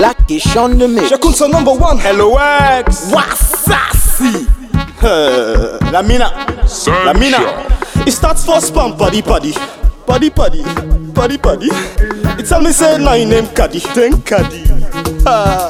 La question de me. J'écoute son number one. LOX Wassassi. Uh, la mina. La mina. It starts for spam paddy paddy. Paddy paddy. Paddy paddy. It tell me say now your name Caddy. Then Caddy. Ah.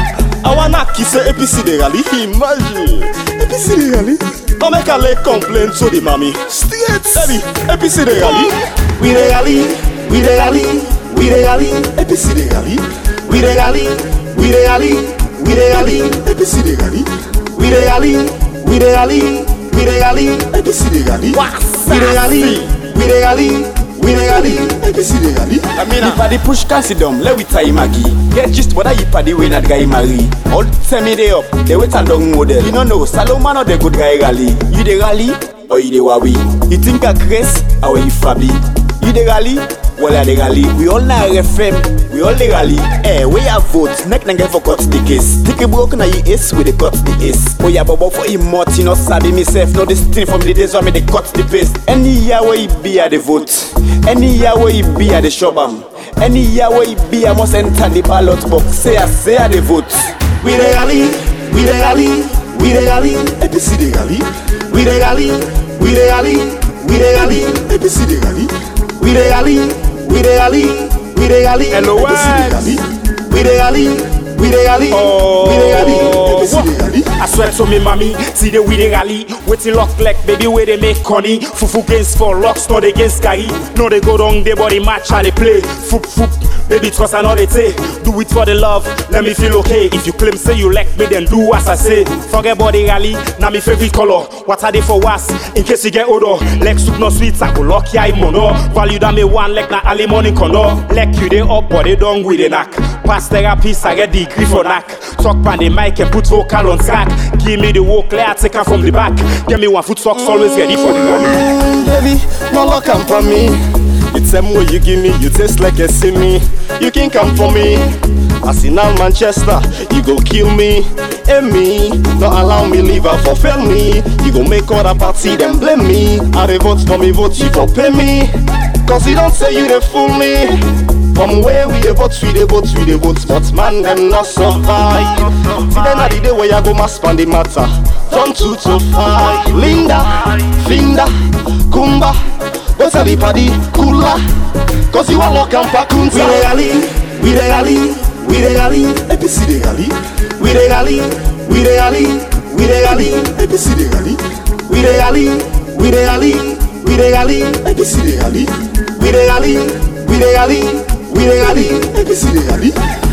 I wanna kiss a APC de rally. Imagine. APC de rally. On make a lay complain to the mommy. Straight. Baby. APC de rally. We de rally. We de rally. We de rally. APC de rally. We de rally. We de rally. We de rally. APC de rally. We de rally. We de rally. We de rally. APC de rally. We de rally. We de rally. We de rally. APC de rally. Amina Paddy push Cassidum, let we tie Maggie Get just what I Paddy when that guy marry All time me day up, they wait a long model You don't know, Salomon or the good guy rally You the rally, or you the wabi You think a Chris, or you Fabi You the rally, well I the rally We all now FM, we all the rally Eh, we have vote, neck and get for cut the case Take a broken na you ace, we the cut the ace Oh yeah, bobo for him you know sabi myself Know this thing from the days when me they cut the paste Any year where you be at the vote Any year where you be at the shop am Any year where you be I must enter the ballot box Say I say I the vote We de rally, we de rally, we de rally, APC de rally. We de rally, we de rally, we de rally, APC de rally. We de rally, we de rally, we de rally, LOX. APC de rally. We de rally, we de rally, we de rally, APC de rally. I swear to me, mommy, see the way they rally. Waiting lock like baby, where they make honey. Fufu against for rocks, not against Gary. No, they go down, they body match, how they play. Foop, foop, baby, trust I know they say. Do it for the love, let me feel okay. If you claim, say you like me, then do as I say. Forget body rally, now me favorite color. What are they for was? In case you get odor. Like soup no sweet, I go lock ya mono. Value that me one like na early morning kono. Like you they up, but they down with the knack. Pass therapist, I get degree for knack. Talk pan the mic and put vocal on track. Give me the work, let I take her from the back. Get me one foot socks, always ready for the run. Mm, baby, no luck come for me. It's them way you give me, you taste like a see me. You can come for me. Arsenal Manchester, you go kill me. And me, not allow me leave her for fail me. You go make other party, then blame me. I dey vote for me, vote you for pay me. Cause you don't say you dey fool me. From where we dey vote, we dey vote, we dey vote, but man them not survive. See then at the day where I go mass pan the matter. From two to five, Linda, Finda, Kumba, what's the party, Kula? Cause you are lock and pakunta. We dey rally, we dey rally, we dey rally, APC dey rally. We dey rally, we dey rally, we dey rally, APC dey rally. We dey rally, we dey rally, we dey rally, APC dey rally. We dey rally, we dey rally, we dey rally, APC dey rally.